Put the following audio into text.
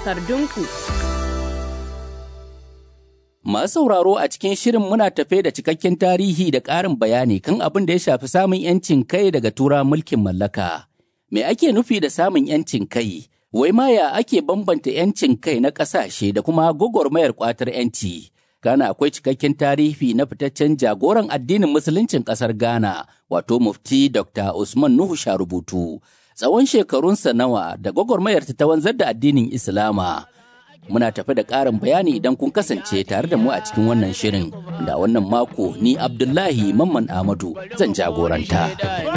takardunku. Masu sauraro a cikin shirin muna tafe da cikakken tarihi da ƙarin bayani kan abin da ya shafi samun 'yancin kai daga tura mulkin mallaka. Me ake nufi da samun 'yancin kai? Wai ma ya ake bambanta 'yancin kai na ƙasashe da kuma gwagwarmayar ƙwatar 'yanci? Ghana akwai cikakken tarihi na fitaccen jagoran addinin musuluncin ƙasar Ghana, wato mufti Dr. Usman Nuhu Sharubutu. Tsawon shekarunsa nawa da gwagwarmayar ta wanzar da addinin Islama. Muna tafi da ƙarin bayani idan kun kasance tare da mu a cikin wannan shirin. Da wannan mako ni Abdullahi Mamman Ahmadu zan jagoranta.